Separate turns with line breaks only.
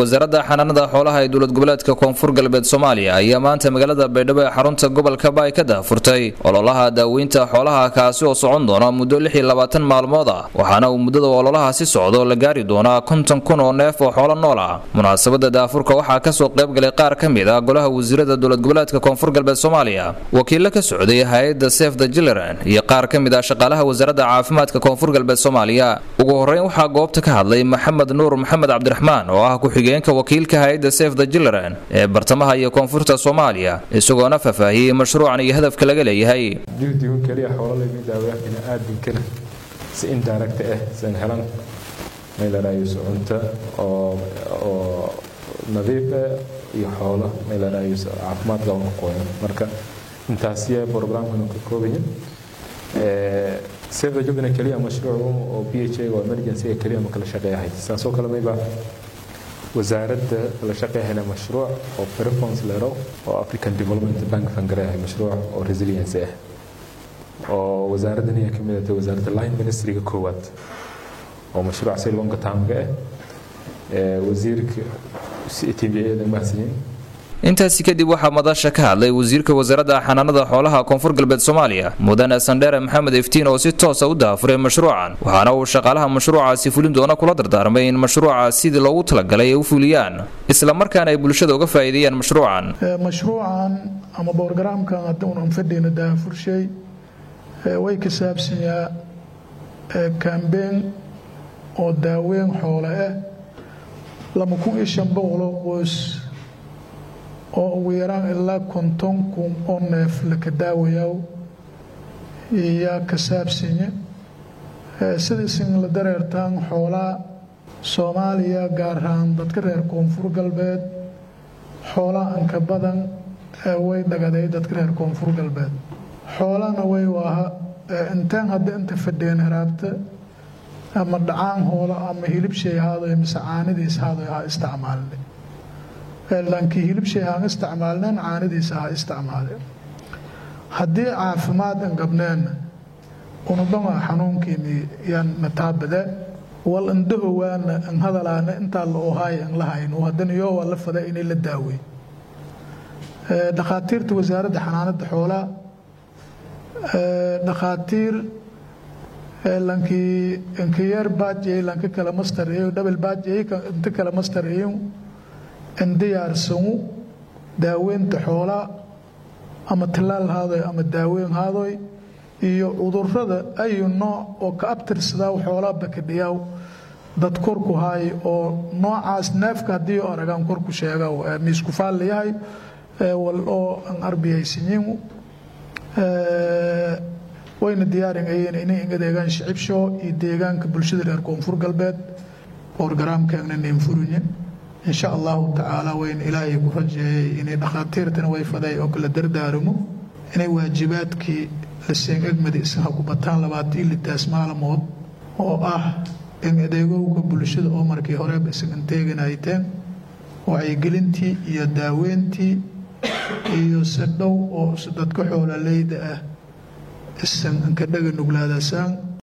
wasaaradda xanaanada xoolaha ee dowlad goboleedka koonfur galbeed soomaaliya ayaa maanta magaalada baydhabo ee xarunta gobolka baay ka daahfurtay ololaha daaweynta xoolaha kaasi oo socon doona muddo maalmood ah waxaana uu muddada ololahaasi socdo la gaari doonaa konton kun oo neef oo xoolo nool ah munaasabada daafurka waxaa kasoo qaybgalay qaar ka mid ah golaha wasiirada dowlad goboleedka koonfur galbeed soomaaliya wakiilo ka socday hay-adda sef the jiliran iyo qaar ka mid ah shaqaalaha wasaaradda caafimaadka koonfur galbeed soomaaliya ugu horeyn waxaa goobta ka hadlay maxamed nuur maxamed cabdiraxmaan oo ah ku-xigeenka wakiilka hay-adda sef the jiliran ee bartamaha iyo koonfurta soomaaliya isagoona faahfaahiyey mashruucan iyo hadafka laga leeyahay
si indirect ah san helan meelarayus cunto oo nadiif ah iyo xoolo meelarayus caafimaad qaban ku qoyan marka intaasiya programkan ka koobayin save the jubna kaliya mashruuc oo PHA oo emergency kaliya ma kala shaqeeyahay saasoo kale mayba wasaaradda kala shaqeeyahayna mashruuc oo performance lero oo African Development Bank fangareeyahay mashruuc oo resilience ah oo wasaaraddan ayaa ka mid ah wasaaradda line ministryga koowaad oo mashruuc si longa taamga ah ee wasiirka tbada mahadsanyiin
intaasi kadib waxaa madasha ka hadlay wasiirka wasaaradda xanaanada xoolaha koonfur galbeed soomaaliya mudane sandheere maxamed iftiin oo si toosa u daafuray mashruucan waxaana uu shaqaalaha mashruucaasi fulin doona kula dardaarmay in mashruuca sidii loogu talagalay ay u fuliyaan isla markaana ay bulshada uga faa'iideeyaan mashruucan
mashruucan ama borogaraamkan hadda unan fadhiyna daafurshay way ka saabsanyaa kambeen oo daaweyn xoole ah laba kun iyo shan boqoloo qoys oo ugu yaraan ilaa konton kun oo neef laka daawayaa iyaa ka saabsanya sidaisin la dareertaan xoolaa soomaaliya gaar ahaan dadka reer koonfur galbeed xoolaa anka badan way dhagaday dadka reer koonfur galbeed xoolana way waaha intaan hadda inta fadheen haraabta ama dhacaan hoolo ama hilibshay haadoy mise caanidiis haadoy ha isticmaalne laakiin hilibshay haan isticmaalneen caanidiisa ha isticmaale haddii caafimaad an gabneenna unudhama xanuunkiini yaan nataabade wal indhahowaana an hadalaana intaa la ohaay an la hayno haddana yoo waa la fada inay la daawey dhakhaatiirta wasaaradda xanaanada xoolaa dhakhaatiir lankii inkayeer baajay lanka kala master iyo double baajay inta kala master iyo in diyaarsanu daaweynta xoolaa ama tallaal haadoy ama daaweyn haadoy iyo cudurrada ayu nooc oo ka abtirsadaa xoolaa bakadhiyaaw dad korku haay oo noocaas neefka haddii aragaan korku sheega miisku faalla yahay wal oo an arbiyaysanyiin wayna diyaaringayeen inay inga deegaan shicibsho iyo deegaanka bulshada reer koonfur galbeed borogaraamkeegna neenfurinye insha allahu tacaala wayna ilaahay ku rajeeyay inay dhakhaatiirtana way faday oo kala dardaaramo inay waajibaadkii la seen egmada isaha ku bataan labaatan litaas maalmood oo ah in adeegowga bulshada oo markii horeba isagan teeganayteen wacyigelintii iyo daaweyntii iyo si dhow oo dadka xoololeyda ah isan anka dhaga nuglaadasaan